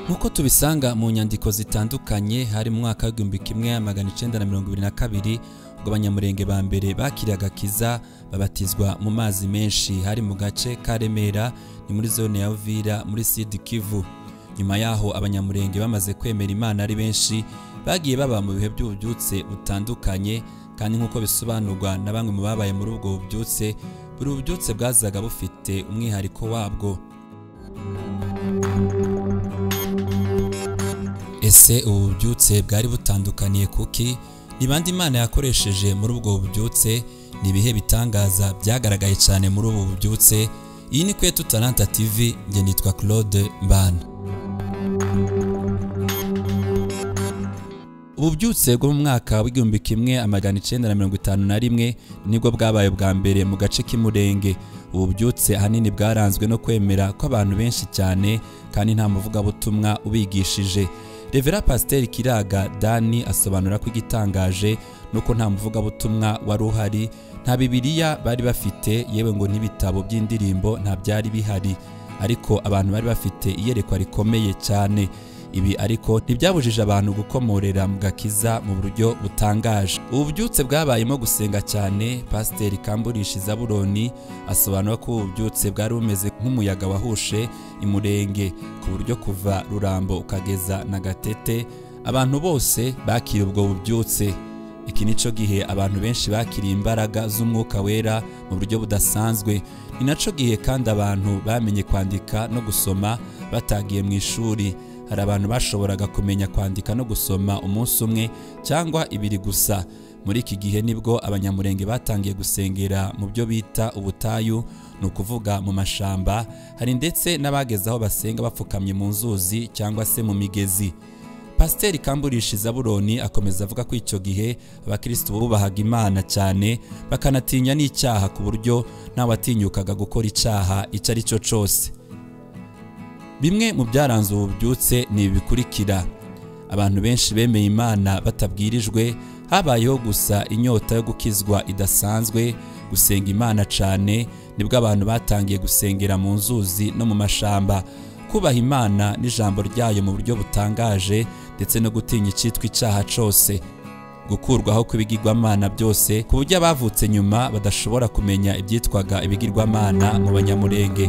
nk'uko tubisanga mu nyandiko zitandukanye hari mu mwaka w'igihumbi kimwe magana icyenda na mirongo ibiri na kabiri ubwo abanyamurenge ba mbere bakiriye agakiza babatizwa mu mazi menshi hari mu gace ka remera ni muri zone ya uvira muri sud kivu nyuma yaho abanyamurenge bamaze kwemera imana ari benshi bagiye baba mu bihe by'ububyutse butandukanye kandi nk'uko bisobanurwa na bamwe mu babaye muri ubwo bubyutse buri bubyutse bwazaga bufite umwihariko wabwo ese ubu bubyutse bwari butandukaniye kuki ni bande imana yakoresheje muri ubwo bubyutse ni ibihe bitangaza byagaragaye cyane muri ubu bubyutse iyi ni kwetu talanta tv njye nitwa claude mbana ububyutse bwo mu mwaka w'igihumbi kimwe amajyana icyenda na mirongo itanu na rimwe nibwo bwabaye bwa mbere mu gace k'imurenge ububyutse ahanini bwaranzwe no kwemera kw'abantu benshi cyane kandi nta muvugabutumwa ubigishije revera pasiteri kiraga dani asobanura ko igitangaje nuko nta muvugabutumwa wari uhari nta bibiriya bari bafite yewe ngo n'ibitabo by'indirimbo nta byari bihari ariko abantu bari bafite iyerekwa rikomeye cyane ibi ariko ntibyabujije abantu gukomorera mu gakiza mu buryo butangaje ububyutse bwabayemo gusenga cyane pasiteri kamburisha izaburoni asobanura ko ububyutse bwari bumeze nk'umuyaga wahushe imurenge ku buryo kuva rurambo ukageza na gatete abantu bose bakira ubwo bubyutse iki nico gihe abantu benshi bakiriye imbaraga z'umwuka wera mu buryo budasanzwe ni nacyo gihe kandi abantu bamenye kwandika no gusoma batagiye mu ishuri hari abantu bashoboraga kumenya kwandika no gusoma umunsi umwe cyangwa ibiri gusa muri iki gihe nibwo abanyamurenge batangiye gusengera mu byo bita ubutayu ni ukuvuga mu mashamba hari ndetse n'abageze aho basenga bapfukamye mu nzuzi cyangwa se mu migezi pasiteri kamburisha izaburoni akomeza avuga ko icyo gihe abakirisitu bubahaga imana cyane bakanatinya n'icyaha ku buryo ntawatinyukaga gukora icyaha icyo ari cyo cyose bimwe mu byaranze ubu bubyutse ni ibi bikurikira abantu benshi bemeye imana batabwirijwe habayeho gusa inyota yo gukizwa idasanzwe gusenga imana cyane nibwo abantu batangiye gusengera mu nzuzi no mu mashamba kubaha imana n'ijambo ryayo mu buryo butangaje ndetse no gutinya icyitwa icyaha cyose gukurwaho kw'ibigirwamana byose ku buryo abavutse nyuma badashobora kumenya ibyitwaga ibigirwamana mu banyamurenge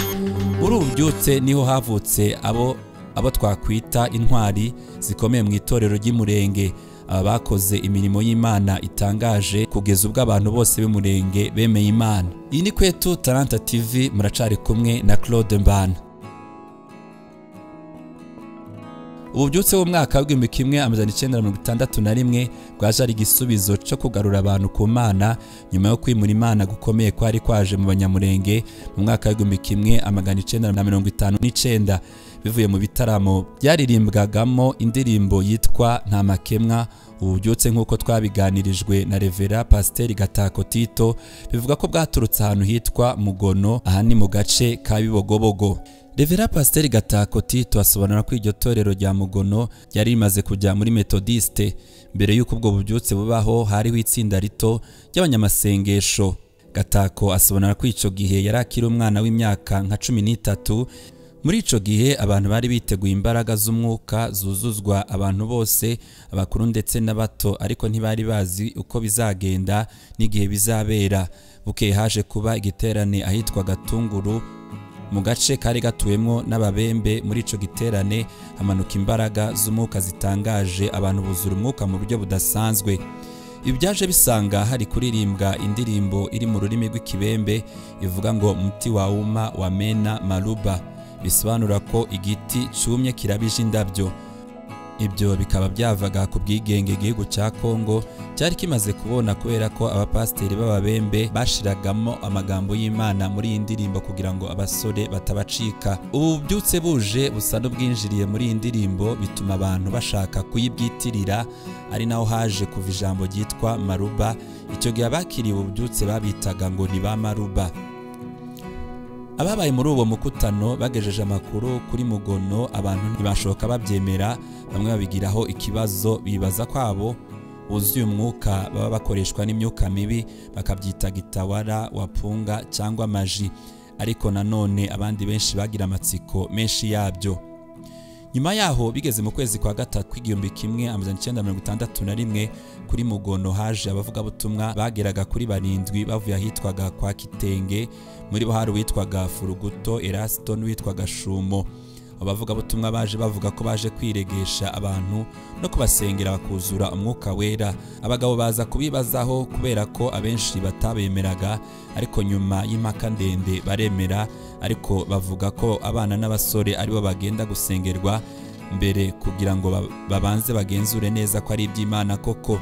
muri ubu byutse niho havutse abo abo twakwita intwari zikomeye mu itorero ry'umurenge aba bakoze imirimo y'imana itangaje kugeza ubwo abantu bose b'umurenge bemeye imana iyi ni kwetu taranta tv muracari kumwe na claude mbana ububyutse bw'umwaka w'igihumbi kimwe amajana icyenda mirongo itandatu na rimwe bwaje ari igisubizo cyo kugarura abantu ku mana nyuma yo kwimura imana gukomeye kwari kwaje mu banyamurenge mu mwaka w'igihumbi kimwe amajana icyenda na mirongo itanu n'icyenda bivuye mu bitaramo byaririmbwagamo indirimbo yitwa nta makemwa ububyutse nk'uko twabiganirijwe na revera pasiteri gatako tito bivuga ko bwaturutse ahantu hitwa mugono aha ni mu gace ka bibogobogo revera pasiteri gatako tito asobanura ko iryo torero rya mugono ryari rimaze kujya muri metodisite mbere y'uko ubwo bubyutse bubaho hariho itsinda rito ry'abanyamasengesho gatako asobanura ko icyo gihe yari akiri umwana w'imyaka nka cumi n'itatu muri icyo gihe abantu bari biteguye imbaraga z'umwuka zuzuzwa abantu bose abakuru ndetse n'abato ariko ntibari bazi uko bizagenda n'igihe bizabera bukeye haje kuba igiterane ahitwa gatunguru mu gace kari gatuwemo n'ababembe muri icyo giterane hamanuka imbaraga z'umwuka zitangaje abantu buzura umwuka mu buryo budasanzwe ibi byaje bisanga hari kuririmbwa indirimbo iri mu rurimi rw'ikibembe ivuga ngo muti wawuma wamena maruba bisobanura ko igiti cyumye kirabije indabyo ibyo bikaba byavaga ku bwigenge igihugu cya kongo cyari kimaze kubona kubera ko abapasiteri b'ababembe bashiragamo amagambo y'imana muri iyi ndirimbo kugira ngo abasore batabacika ubu bubyutse buje busa n'ubwinjiriye muri iyi ndirimbo bituma abantu bashaka kuyibwitirira ari naho haje kuva ijambo ryitwa maruba icyo gihe abakiriye ubu bubyutse babitaga ngo ni ba maruba ababaye muri uwo mukutano bagejeje amakuru kuri mugono abantu ntibashoka babyemera bamwe babigiraho ikibazo bibaza kwabo buzuye umwuka baba bakoreshwa n'imyuka mibi bakabyita gitawara wapunga cyangwa amaji ariko nanone abandi benshi bagira amatsiko menshi yabyo nyuma yaho bigeze mu kwezi kwa gatatu kw'igihumbi kimwe amajana icyenda mirongo itandatu na rimwe kuri mugono haje abavugabutumwa bageraga kuri barindwi bavuye ahitwaga kwa kitenge muri bo hari uwitwaga furuguto erasito n'uwitwaga shumo abavugabutumwa baje bavuga ko baje kwiregesha abantu no kubasengera bakuzura umwuka wera abagabo baza kubibazaho kubera ko abenshi batabemeraga ariko nyuma y'impaka ndende baremera ariko bavuga ko abana n'abasore aribo bagenda gusengerwa mbere kugira ngo ba- babanze bagenzure neza ko ari iby'imana koko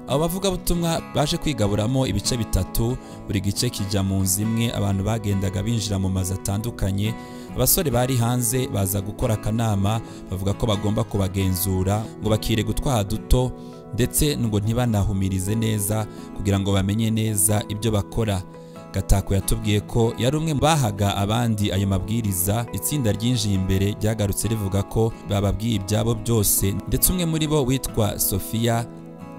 abo bavugabutumwa baje kwigaburamo ibice bitatu buri gice kijya mu nzu imwe abantu bagendaga binjira mu mazu atandukanye abasore bari hanze baza gukora akanama bavuga ko bagomba kubagenzura ngo bakire gutwaha duto ndetse ngo ntibanahumirize neza kugira ngo bamenye neza ibyo bakora Gatako yatubwiye ko yari umwe mu bahaga abandi ayo mabwiriza itsinda ryinjiye imbere ryagarutse rivuga ko bababwiye ibyabo byose ndetse umwe muri bo witwa Sofia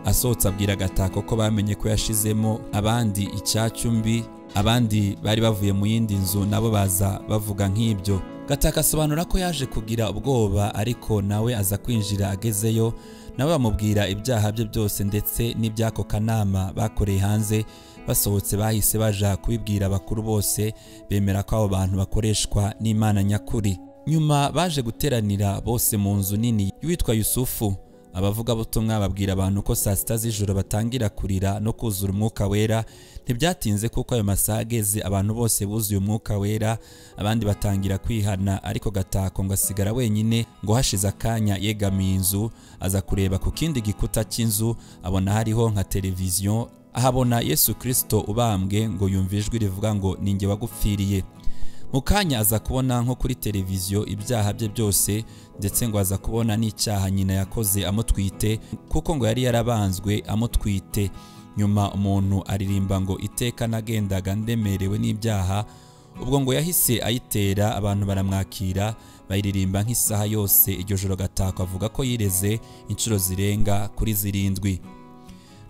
asohotse abwira Gatako ko bamenye ko yashizemo abandi icyacyumbi abandi bari bavuye mu yindi nzu nabo baza bavuga nk'ibyo Gatako asobanura ko yaje kugira ubwoba ariko nawe aza kwinjira agezeyo nabo bamubwira ibyaha bye byose ndetse n'iby'ako kanama bakoreye hanze basohotse bahise baja kubibwira abakuru bose bemera ko abo bantu bakoreshwa n'imana nyakuri nyuma baje guteranira bose mu nzu nini y'uwitwa yusufu abavugabutumwa babwira abantu ko saa sita z'ijoro batangira kurira no kuzura umwuka wera ntibyatinze kuko ayo masaha ageze abantu bose buzuye umwuka wera abandi batangira kwihana ariko gatako ngo asigara wenyine ngo hashize akanya yegamiye inzu aza kureba ku kindi gikuta cy'inzu abona hariho nka televiziyo ahabona yesu kirisito ubambwe ngo yumve ijwi rivuga ngo ni nge wagupfiriye mu kanya aza kubona nko kuri televiziyo ibyaha bye byose ndetse ngo aza kubona n'icyaha nyina yakoze amutwite kuko ngo yari yarabanzwe amutwite nyuma umuntu aririmba ngo iteka nagendaga ndemerewe n'ibyaha ubwo ngo yahise ayitera abantu baramwakira bayiririmba nk'isaha yose iryo joro gatako avuga ko yireze inshuro zirenga kuri zirindwi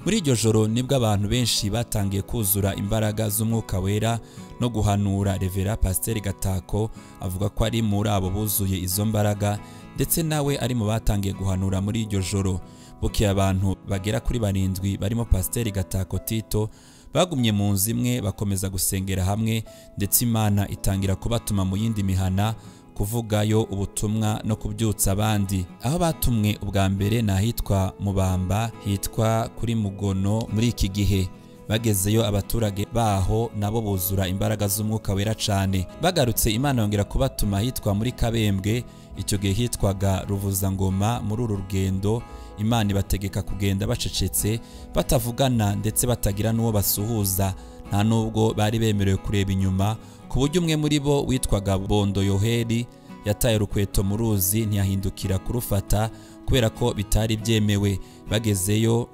muri iryo joro nibwo abantu benshi batangiye kuzura imbaraga z'umwuka wera no guhanura revera pasiteri gatako avuga ko ari muri abo buzuye izo mbaraga ndetse nawe ari mu batangiye guhanura muri iryo joro bukeye abantu bagera kuri barindwi barimo pasiteri gatako tito bagumye mu nzu imwe bakomeza gusengera hamwe ndetse imana itangira kubatuma mu yindi mihana kuvugayo ubutumwa no kubyutsa abandi aho batumwe ubwa mbere ni ahitwa mubamba hitwa kuri mugono muri iki gihe bagezeyo abaturage baho nabo buzura imbaraga z'umwuka wera cyane bagarutse imana yongera kubatuma ahitwa muri kabembwe icyo gihe hitwaga ruvuzangoma muri uru rugendo imana ibategeka kugenda bacecetse batavugana ndetse batagira n'uwo basuhuza nta nubwo bari bemerewe kureba inyuma ku buryo umwe muri bo witwaga bondo yoheri yataye urukweto mu ruzi ntiyahindukira kurufata kubera ko bitari byemewe bagezeyo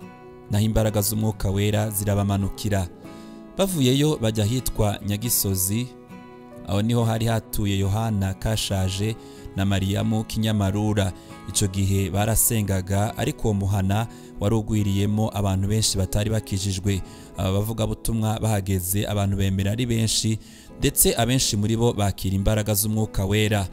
naho imbaraga z'umwuka wera zirabamanukira bavuyeyo bajya ahitwa nyagisozi aho niho hari hatuye yohana kashaje na mariyamu kinyamarura icyo gihe barasengaga ariko uwo muhana wari ugwiriyemo abantu benshi batari bakijijwe aba bavugabutumwa bahageze abantu bemera ari benshi ndetse abenshi muri bo bakira imbaraga z'umwuka wera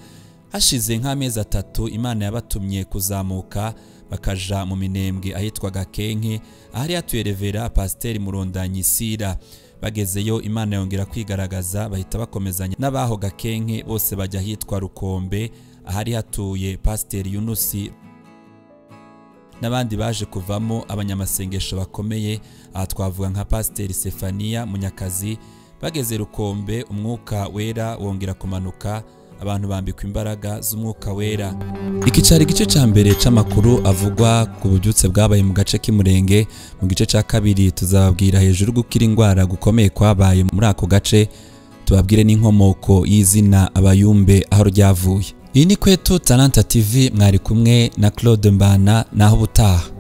hashize nk'amezi atatu imana yabatumye kuzamuka bakaja mu minembwe ahitwaga kenke ahari hatuye revera pasiteri murondanyi sira bagezeyo imana yongera kwigaragaza bahita bakomezanya n'abaho gakenke bose bajya ahitwa rukombe ahari hatuye pasiteri yunusi n'abandi baje kuvamo abanyamasengesho bakomeye aha twavuga nka pasiteri sefaniya munyakazi bageze rukombe umwuka wera wongera kumanuka abantu bambikwa imbaraga z'umwuka wera iki cyari igice cya mbere cy'amakuru avugwa ku bubyutse bwabaye mu gace k'umurenge mu gice cya kabiri tuzababwira hejuru gukira indwara gukomeye kwabaye muri ako gace tubabwire n'inkomoko y'izina abayumbe aho ryavuye iyi ni kwetu talanta tv mwari kumwe na claude mbana naho ubutaha